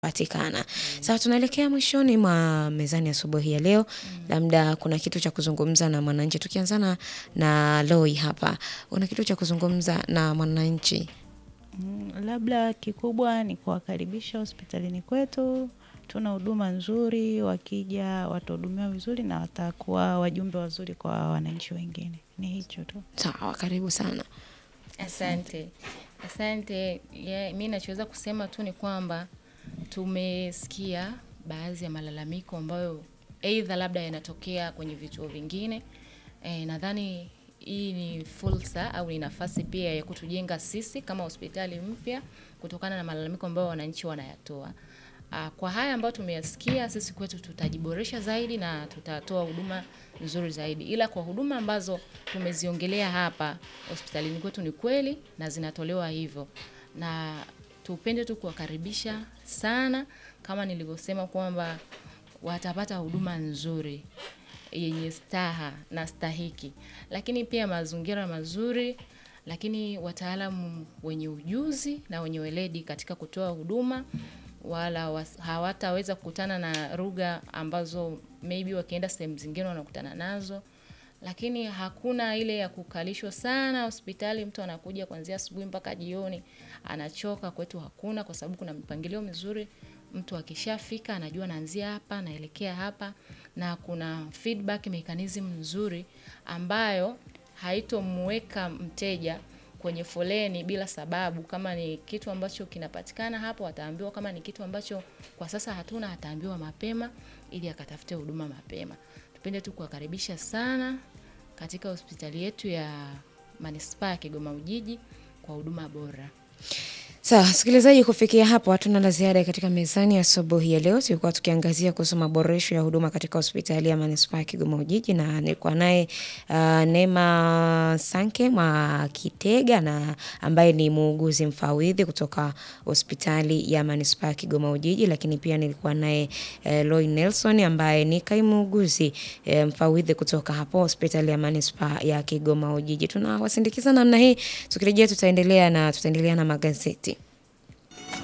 patikana. Sawa tunaelekea mwishoni mwa mezani asubuhi ya leo. Labda kuna kitu cha kuzungumza na mwananchi. Tukianzana na Loi hapa. Una kitu cha kuzungumza na mwananchi. Mm, Labda kikubwa ni kuwakaribisha hospitalini kwetu. Tuna huduma nzuri, wakija watahudumiwa vizuri na watakuwa wajumbe wazuri kwa wananchi wengine. Ni hicho tu. Sawa, karibu sana. Asante, asante. Yeah, mi nachoweza kusema tu ni kwamba tumesikia baadhi ya malalamiko ambayo aidha labda yanatokea kwenye vituo vingine. E, nadhani hii ni fursa au ni nafasi pia ya kutujenga sisi kama hospitali mpya kutokana na malalamiko ambayo wananchi wanayatoa. Ah, Kwa haya ambayo tumeyasikia sisi kwetu tutajiboresha zaidi na tutatoa huduma nzuri zaidi, ila kwa huduma ambazo tumeziongelea hapa hospitalini kwetu ni kweli na zinatolewa hivyo, na tupende tu kuwakaribisha sana, kama nilivyosema kwamba watapata huduma nzuri yenye staha na stahiki, lakini pia mazingira mazuri, lakini wataalamu wenye ujuzi na wenye weledi katika kutoa huduma wala was- hawataweza kukutana na lugha ambazo maybe wakienda sehemu zingine wanakutana nazo, lakini hakuna ile ya kukalishwa sana hospitali. Mtu anakuja kuanzia asubuhi mpaka jioni anachoka. Kwetu hakuna, kwa sababu kuna mipangilio mizuri. Mtu akishafika anajua anaanzia hapa anaelekea hapa, na kuna feedback mechanism nzuri ambayo haitomweka mteja kwenye foleni bila sababu. Kama ni kitu ambacho kinapatikana hapo ataambiwa, kama ni kitu ambacho kwa sasa hatuna ataambiwa mapema ili akatafute huduma mapema. Tupende tu kuwakaribisha sana katika hospitali yetu ya manispaa ya Kigoma Ujiji kwa huduma bora. Sawa, sikilizaji, kufikia hapo hatuna la ziada katika mezani ya asubuhi ya leo. Tulikuwa tukiangazia kuhusu maboresho ya huduma katika hospitali ya manispaa ya Kigoma Ujiji, na nilikuwa naye uh, Neema Sanke mwa Kitega na ambaye ni muuguzi mfawidhi kutoka hospitali ya manispaa ya Kigoma Ujiji, lakini pia nilikuwa naye uh, Loy Nelson ambaye ni kaimu muuguzi uh, mfawidhi kutoka hapo hospitali ya manispaa ya Kigoma Ujiji. Tunawasindikiza namna hii, tukirejea tutaendelea na tutaendelea na magazeti.